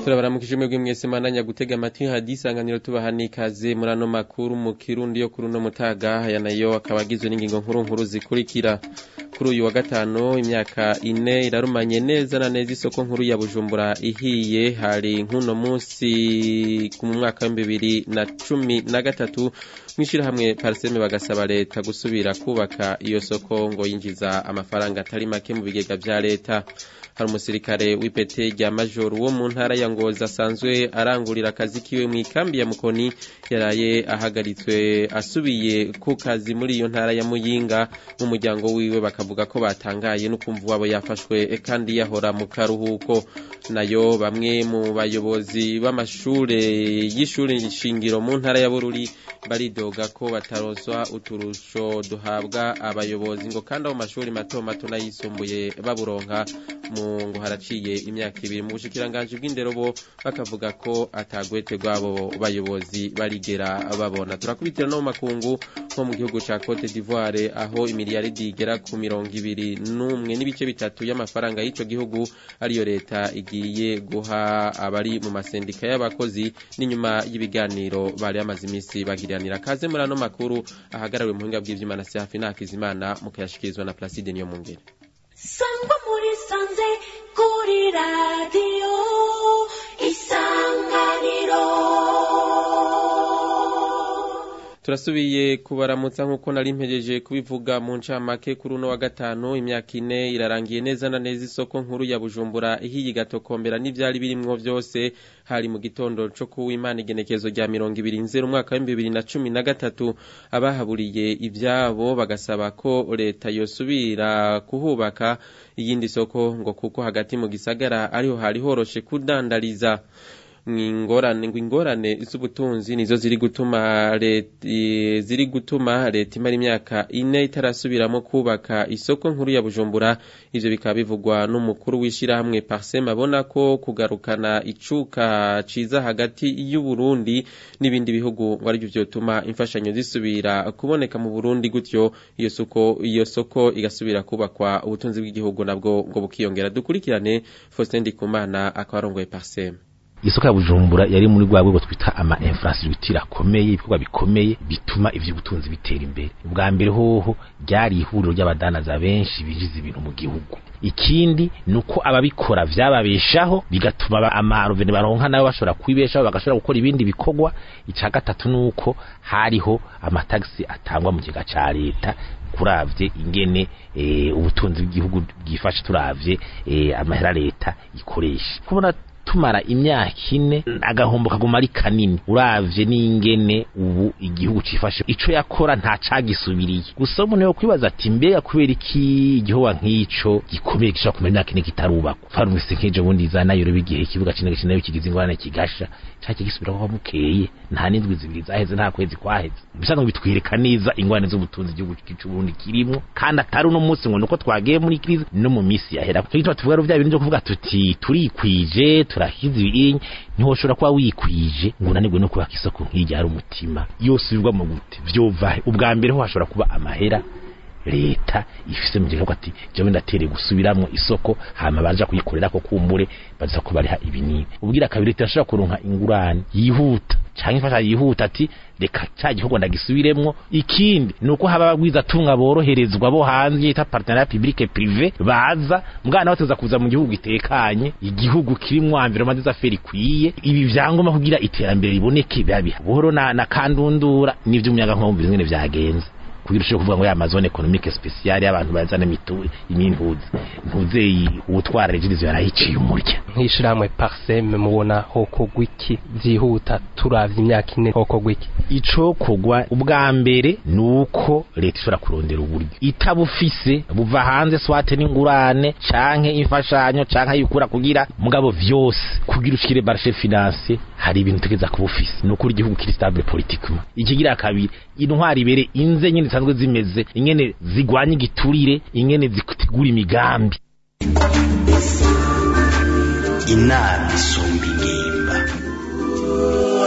turabaramukije mwebwe mwese mananya gutega amatwi hadisanganiro tubaha ikaze muri ano makuru mu kirundi yo kuri uno mutaga aya nayo akaba agizwe n'ingingo nkuru nkuru zikurikira kuri uyu wa gatanu imyaka ine irarumanye neza na neza isoko nkuru ya bujumbura ihiye hari nk'uno munsi mu mwaka w'ibihumbi bibiri na cumi na gatatu mw'ishyirahamwe pariseme bagasaba leta gusubira kubaka iyo soko ngo yinjiza amafaranga atari make mu bigega vya leta hari umusirikare w'ipete rya majoro wo mu ntara ya ngozi asanzwe arangurira akazi kiwe mu ikambi ya mukoni yaraye ahagaritswe asubiye ku kazi muri iyo ntara ya muyinga mu muryango wiwe bakavuga ko batangaye n'ukumva wabo yafashwe kandi yahora mu karuhuko nayo bamwe mu bayobozi b'amashure y'ishuri shingiro mu ntara ya bururi baridoga ko bataronswa uturusho duhabwa abayobozi ngo kandi abo mashuri mato mato n'ayisumbuye baburonka mu ngo haraciye imyaka ibiri mu bushikiranganji bw'indero bo bakavuga ko atagwete rw'abo bayobozi barigera babona turakubitira no mu makungu nko mu gihugu ca Cote d'Ivoire aho imiliyaridi igera ku mirongo ibiri n'umwe n'ibice bitatu y'amafaranga y'ico gihugu ariyo leta igiye guha abari mu masendika y'abakozi n'inyuma y'ibiganiro bari bamaze iminsi bagiriranira kaze muri ano makuru ahagarariwe mu buhinga bw'ivyuma na Safi Nakizimana mukayashikirizwa na Placide Niyomungere sangwa muri sanze kuri radiyo isanganiro turasubiye kubaramutsa nk'uko nari mpejeje kubivuga mu ncamake kuri uno wa gatanu imyaka ine irarangiye neza na neza isoko nkuru ya bujumbura ihiye igatokombera n'ivyari birimwo vyose hari mu gitondo co kuwimana igenekezo rya mirongo ibiri nzero umwaka w'ibihumbi bibiri na cumi na gatatu abahaburiye ivyabo bagasaba ko leta yosubira kuhubaka iyindi soko ngo kuko hagati mu gisagara ariho hari horoshe kudandariza ingorane ngo ingorane z'ubutunzi nizo ziri gutuma leta ziri gutuma leta imara imyaka ine itarasubiramo kubaka isoko nkuru ya Bujumbura ivyo bikaba bivugwa n'umukuru w'ishirahamwe Parsem abona ko kugarukana icuka ciza hagati y'u Burundi n'ibindi bihugu ngo arivyo vyotuma imfashanyo zisubira kuboneka mu Burundi gutyo iyo soko iyo soko igasubira kubakwa ubutunzi bw'igihugu nabwo ngo bukiyongera dukurikirane Faustin Ndikumana akarongoye Parsem isoko ya bujumbura yari muri rwa rwego twita ama infrastructure akomeye ibikorwa bikomeye bituma ivy'ubutunzi bitera imbere ubwa mbere hoho ryari ihuriro ry'abadanaza benshi binjiza ibintu mu gihugu ikindi nuko ababikora vyababeshaho bigatuma amaruvene baronka nayo bashobora kwibeshaho bagashobora gukora ibindi bikorwa ica gatatu nuko hariho amatagisi atangwa mu kigega ca leta kuravye ingene e, ubutunzi bw'igihugu bwifashe turavye e, amahera leta ikoresha kubona tumara imyaka ine agahombo kaguma ari kanini uravye n'ingene ubu igihugu cifashe ico yakora nta cagisubiriye gusa umuntu yo kwibaza ati mbega kubera iki igihugu nk'ico gikomeye gishobora kumara imyaka ine kitarubakwa farumisi nk'ejo bundi za nayo bigihe ikibuga kinini kinayo kigize ingorane kigasha cake gisubira kuba bukeye nta n'indwi zibiri zaheze nta kwezi kwaheze bisanzwe bitwereka neza ingorane z'ubutunzi igihugu c'uburundi kirimwo kandi atari uno munsi ngo nuko twagiye muri krize no mu misi yahera cyo gituma tuvuga vya bintu vyo kuvuga tuti turikwije turahize ibinyi ntiwoshobora kuba wikwije ngo unanirwe no kubaka isoko nk'irya hari umutima yose ubirwa mu gute vyova ubwa mbere ho hashobora kuba amahera leta ifise mu gihugu ati jewe ndatere gusubiramwo isoko hama baja kuyikorera ko kumbure baza ko bariha ibinini ubwira kabiri leta ashobora kuronka ingurane yihuta canke ifasha yihuta ati reka ca gihugu ndagisubiremwo ikindi nuko haba abagwiza tunga boroherezwa bo hanze yita partenariat public privé baza mwana bateza kuza mu gihugu gitekanye igihugu kirimwo environnement des affaires ikwiye ibi vyangoma kugira iterambere riboneke babiha buhoro na, na kandundura n'ivyo umuyaga nkuba mbizi ngene vyagenze kugira ushobora kuvuga ngo ya mazone economique spéciale y'abantu bazana mitu imintuzi ntuzeyi ubutwara regirizo yarahiciye umurya nk'ishirahamwe parseme mubona hoko gwiki vyihuta turavye imyaka ine hoko gwiki ico kogwa ubwa mbere nuko leta ishobora kurondera uburyo itabufise buva hanze swate n'ingurane canke imfashanyo canke ayikura kugira mugabo vyose kugira ushikire marché financier hari ibintu tegeza kubufise nuko igihugu kiri stable politiquement ikigira kabiri intwari ibere inze nyene zisanzwe zimeze ingene zigwanya igiturire ingene zitegura imigambi inama isumba ingimba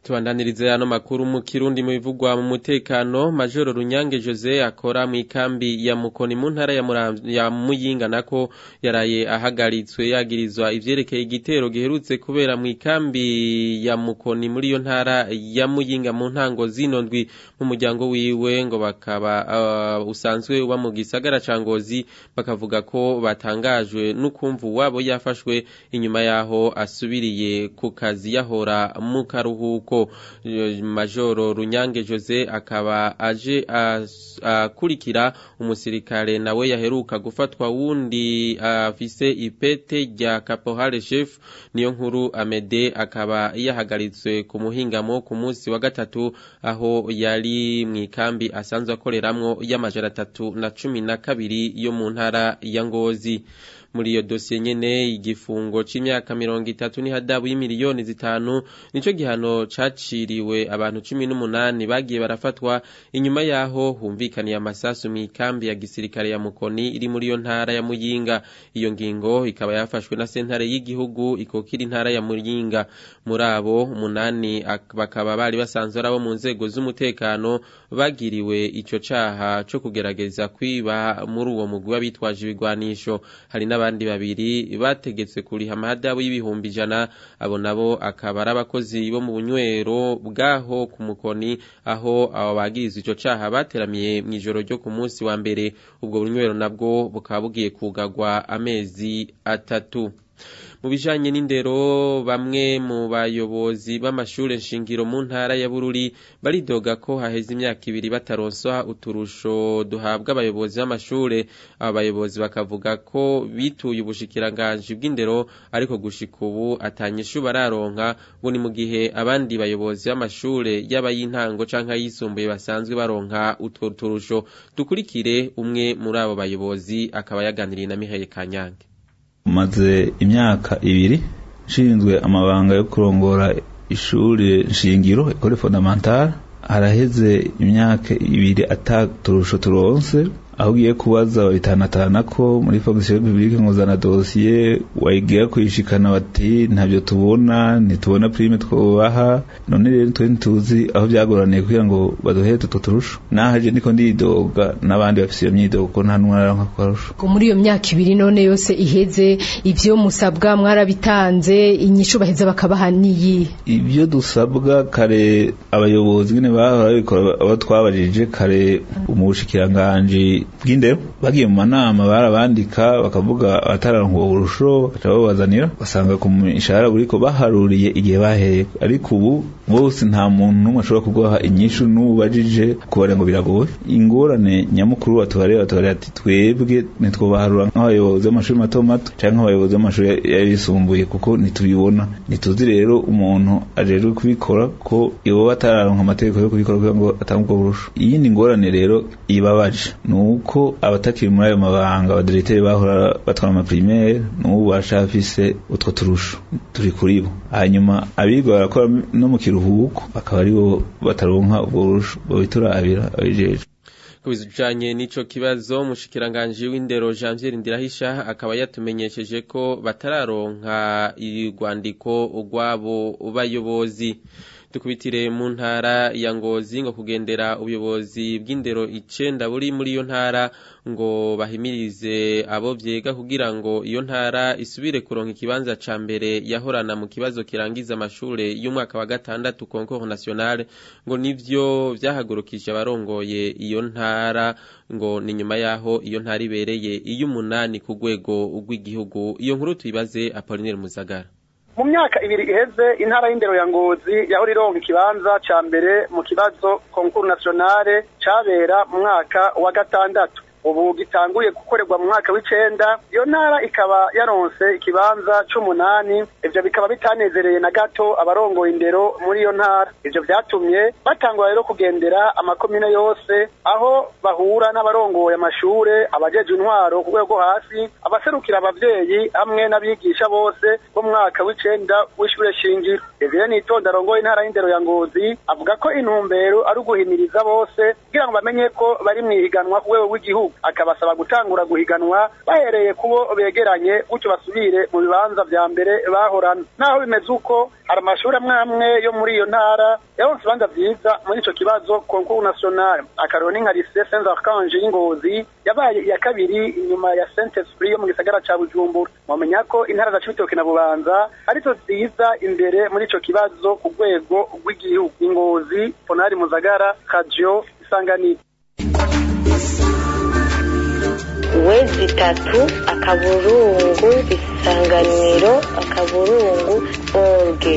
tubandanirize ano makuru mu kirundi mu bivugwa mu mutekano majoro runyange jose akora mu ikambi ya mukoni mu ntara ya, Muram- ya muyinga nako yaraye ahagaritswe yagirizwa ivyerekeye igitero giherutse kubera mu ikambi ya mukoni muri iyo ntara ya muyinga mu ntango zino ndwi mu muryango wiwe ngo bakaba uh, usanzwe uba mu gisagara ca ngozi bakavuga ko batangajwe n'ukumva wabo yafashwe inyuma yaho asubiriye ku kazi yahora mu karuhuko Eh, majoro runyange jose akaba aje as- akurikira umusirikare nawe yaheruka gufatwa wundi afise ipete rya caporal chef niyo nkuru amede akaba yahagaritswe ku muhingamo ku munsi wa gatatu aho yari mu ikambi asanzwe akoreramwo y'amajana atatu na cumi na kabiri yo mu ntara ya ngozi muri iyo dosiye nyene igifungo c'imyaka mirongo itatu n'ihadabu y'imiliyoni zitanu nico gihano caciriwe abantu cumi n'umunani bagiye barafatwa inyuma yaho humvikaniye amasasu mu ikambi ya gisirikare ya mukoni iri muri iyo ntara ya muyinga iyo ngingo ikaba yafashwe na sentare y'igihugu ikokira intara ya muyinga muri abo umunani ak- bakaba bari basanzwe ari abo mu nzego z'umutekano bagiriwe ico caha co kugerageza kwiba muri uwo mugwi w'abitwaje ibigwanisho hari n'abandi babiri bategetswe kuriha amahadabu y'ibihumbi ijana abo nabo akaba ari abakozi bo mu bunywero bwaho ku mukoni aho abo bagirizwa ico caha bateramiye mw'ijoro ryo ku munsi wa mbere ubwo bunywero nabwo bukaba bugiye kugagwa amezi atatu mu bijanye n'indero bamwe mu bayobozi b'amashure nshingiro mu ntara ya Bururi baridoga ko haheze imyaka ibiri bataronswa uturusho duhabwa abayobozi b'amashure aba bayobozi bakavuga ko bituye ubushikiranganji bw'indero ariko gushika ubu atanyishu bararonka ngo ni mu gihe abandi bayobozi b'amashure yaba y'intango canke ayisumbuye basanzwe baronka utwo turusho dukurikire umwe muri abo bayobozi akaba yaganiriye na Mihaye Kanyange maze imyaka ibiri nshinzwe amabanga yo kurongora ishuri nshingiro ekole fondamentale haraheze imyaka ibiri ataturusho turonse aho ugiye kubaza babitanatana ko muri fonction publique nkuzana dosiye wayigira kuyishikana bati ntabyo tubona ntitubona prime twobaha none rero twe ntituzi aho byagoraniye kugira ngo baduhe tuto turusho nahaje niko ndidoga n'abandi bafise iyo myidogo ko nta numwe araronka akarusho Ko muri iyo myaka ibiri none yose iheze ivyo musabwa mwarabitanze inyishu baheza bakabaha niyi ibyo dusabwa kare abayobozi nyine bahora babikora abo twabajije kare mu bushikiranganji bw'indero bagiye mu manama barabandika bakavuga abataranka ubwo burusho baca babazanira basanga ku mishahara buriko baharuriye igihe baheye ariko ubu bose nta muntu n'umwe ashobora kuguha inyishu n'ubajije kubara ngo biragoye ingorane nyamukuru batubareba batubareba ati twebwe ntitwobaharura nk'abayobozi b'amashuri mato mato canke nk'abayobozi b'amashuri yayisumbuye kuko ntitubibona ntituzi rero umuntu ajejwe kubikora ko ibo batararonka amategeko yo kubikora kugira ngo atange ubwo burusho iyindi ngorane rero ibabaje ni uko abatakiri muri ayo mabanga abadiregiteri bahora batwara amaprimaire n'ubu bashafise utwo turusho turi kuri bo hanyuma abiga barakora no mu kiruhuko bakaba aribo bataronka ubwo burusho bobiturabira abijejwe kubijanye n'ico kibazo umushikiranganji w'indero Janvier Ndirahisha akaba yatumenyesheje ko batararonka irwandiko urwabo bayobozi dukubitire mu ntara ya Ngozi ngo kugendera ubuyobozi bw'indero icenda buri muri iyo ntara ngo bahimirize abo vyega kugira ngo iyo ntara isubire kuronka ikibanza ca mbere yahorana mu kibazo kirangiza amashure y'umwaka wa gatandatu concours national ngo nivyo vyahagurukije abarongoye iyo ntara ngo ni nyuma yaho iyo ntara ibereye iy'umunani ku rwego rw'igihugu iyo nkuru tuyibaze Apollinaire Muzagara mu myaka ibiri iheze intara y'indero ya ngozi yahora ironka ikibanza ca mbere mu kibazo konkuru nationale cabera mu mwaka wa gatandatu ubu gitanguye gukorerwa mu mwaka w'icenda iyo ntara ikaba yaronse ikibanza c'umunani ivyo bikaba bitanezereye na gato abarongoye indero muri iyo ntara ivyo vyatumye batangura rero kugendera amakomine yose aho bahura n'abarongoye amashure abajeje intwaro ku rwego hasi abaserukira abavyeyi hamwe n'abigisha bose bo mu mwaka w'icenda w'ishure shingiro Desire Nitonda arongoye intara y'indero ya Ngozi avuga ko intumbero ari uguhimiriza bose kugira ngo bamenye ko bari mw'ihiganwa ku rwego rw'igihugu akabasaba gutangura guhiganwa bahereye kubo begeranye gutyo basubire mu bibanza vya mbere bahorana naho bimeze uko hari amashuri amwe amwe yo muri iyo ntara yaronse ibibanza vyiza muri ico kibazo concours national akarero ni nka lycée saint archange y'ingozi yabaye iya kabiri inyuma ya saint esprit yo mu gisagara ca bujumbura mwamenya ko intara za cibitoke na bubanza arizo ziza imbere muri ico kibazo ku rwego rw'igihugu ingozi ponari muzagara radio isanganiro wezi itatu akaburungu isanganiro akaburungu orge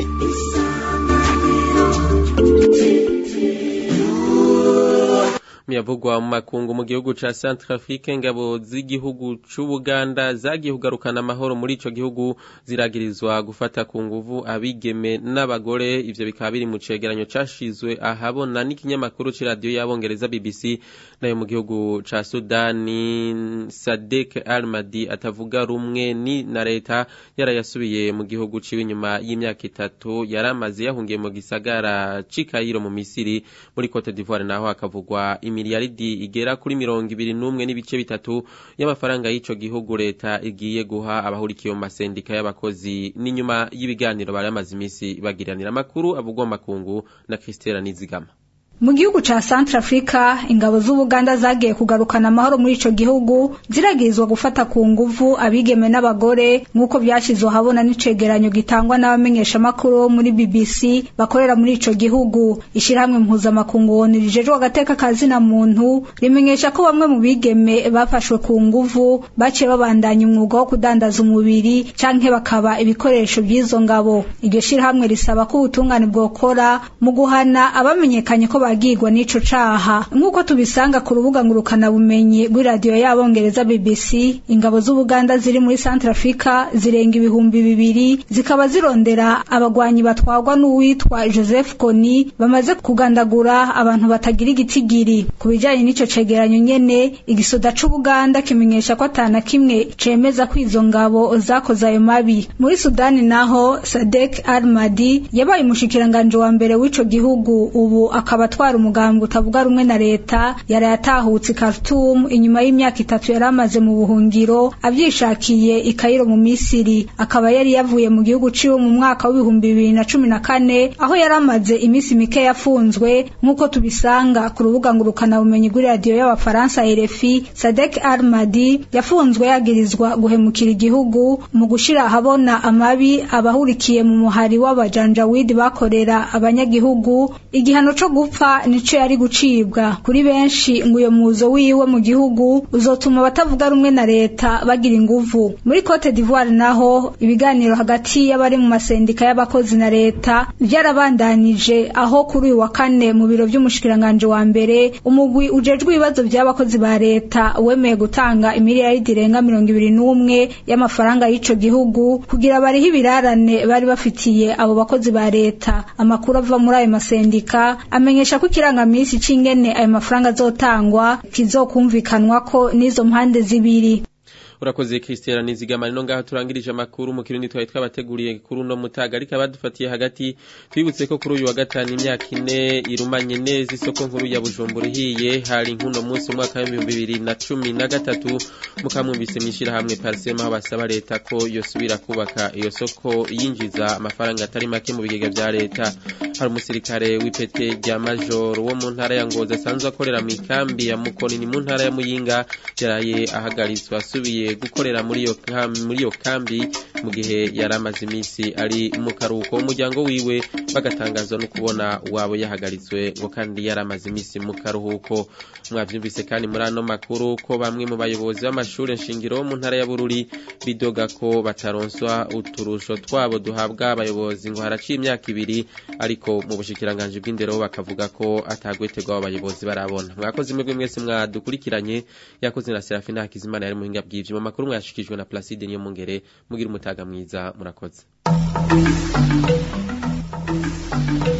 miyavugwa mu makungu mu gihugu ca Centrafrique ingabo z'igihugu c'Ubuganda zagiye kugarukana amahoro muri ico gihugu ziragirizwa gufata ku nguvu abigeme n'abagore ivyo bikaba biri mu cegeranyo cashizwe ahabona n'ikinyamakuru c'iradiyo y'abongereza BBC nayo mu gihugu ca Sudani Sadek Al-Madi atavuga rumwe ni na leta yarayasubiye mu gihugu ciwe inyuma y'imyaka itatu yaramaze yahungiye mu gisagara c'i Cairo mu Misiri muri Cote d'Ivoire naho hakavugwa imiliyaridi igera kuri mirongo ibiri n'umwe n'ibice bitatu y'amafaranga y'ico gihugu leta igiye guha abahurikiye mu masendika y'abakozi n'inyuma y'ibiganiro bari bamaze imisi bagiranira amakuru avugwa mu makungu na Christelle Nizigama mu gihugu ca Centrafrica ingabo z'Ubuganda zagiye kugarukana amahoro muri ico gihugu ziragirizwa gufata ku nguvu abigeme n'abagore nk'uko vyashizwe habona n'icegeranyo gitangwa n'abamenyesha makuru bo muri BBC bakorera muri ico gihugu ishirahamwe mpuzamakungu ONU rijejwe agateka kazina muntu rimenyesha ko bamwe mu bigeme bafashwe ku nguvu baciye babandanya umwuga wo kudandaza umubiri canke bakaba ibikoresho vy'izo ngabo iryo shirahamwe risaba ko ubutungane bwokora mu guhana abamenyekanye ko bagirwa n'ico caha nk'uko tubisanga ku rubuga ngurukana bumenyi rw'iradiyo y'abongereza BBC ingabo z'Ubuganda ziri muri Centrafrica zirenga ibihumbi bibiri zikaba zirondera abagwanyi batwarwa n'uwitwa Joseph Kony bamaze kugandagura abantu batagira igitigiri ku bijanye n'ico cegeranyo nyene igisoda c'Ubuganda kimenyesha ko atana kimwe cemeza ko izo ngabo zakoze ayo mabi muri Sudani naho Sadek Al-Madi yabaye umushikiranganje wa mbere w'ico gihugu ubu akaba atwara umugambi utavuga rumwe na leta yari yatahutse Khartoum inyuma y'imyaka itatu yari amaze mu buhungiro avyishakiye i Cairo mu Misiri akaba yari yavuye mu gihugu ciwe mu mwaka w'ibihumbi bibiri na cumi na kane aho yari amaze imisi mike yafunzwe nk'uko tubisanga ku rubuga ngurukana bumenyi rw'iradiyo y'abafaransa RFI Sadek Al-Madi yafunzwe yagirizwa guhemukira igihugu mu gushira ahabona amabi abahurikiye mu muhari w'abajanjawidi bakorera abanyagihugu igihano co gupfa nico yari gucibwa kuri benshi ngo uyo muzo wiwe mu gihugu uzotuma abatavuga rumwe na leta bagira inguvu muri Cote d'Ivoire naho ibiganiro hagati y'abari mu masendika y'abakozi na leta vyarabandanije aho kuri uyu wa kane mu biro vy'umushikiranganje wa mbere umugwi ujejwe ibibazo vy'abakozi ba leta wemeye gutanga imiliyaridi irenga mirongo ibiri n'umwe y'amafaranga y'ico gihugu kugira bariho ibirarane bari bafitiye abo bakozi ba leta amakuru ava muri ayo masendika amenyesha ko ikirangamisi c'ingene ayo mafaranga azotangwa kizokumvikanwa ko n'izo mpande zibiri urakoze Christiana nizigama no ngaho turangirije amakuru mu kirundi twari twabateguriye kuri uno mutaga ariko abadufatiye hagati twibutse ko kuri uyu wa gatanu imyaka ine irumanye neza isoko nkuru ya Bujumbura ihiye hari nkuno munsi umwaka w'ibihumbi bibiri na cumi na gatatu mukamwumvise mwishirahamwe Parsema aho basaba leta ko yosubira kubaka iyo soko yinjiza amafaranga atari make mu bigega vya leta hari umusirikare w'ipete rya major wo mu ntara ya Ngozi asanzwe akorera mu ikambi ya Mukoni ni mu ntara ya Muyinga yaraye ahagaritswe asubiye gukorera muri iyo muri iyo kambi mu gihe yari amaze iminsi ari mu karuhuko umuryango wiwe bagatangazwa no kubona wabo yahagaritswe ngo kandi yari amaze iminsi mu karuhuko mwavyumvise kandi muri ano makuru ko bamwe mu bayobozi b'amashuri nshingiro mu ntara ya Bururi bidoga ko bataronswa uturusho twabo duhabwa abayobozi ngo haraciye imyaka ibiri ariko mu bushikiranganje bw'indero bakavuga ko atagwetegwa abayobozi barabona mwakoze mwebwe mwese mwadukurikiranye yakoze na Serafina Hakizimana yari muhinga bw'ivyo makuru mwashikijwe na Placide niyo mungere mugira umutaga mwiza murakoze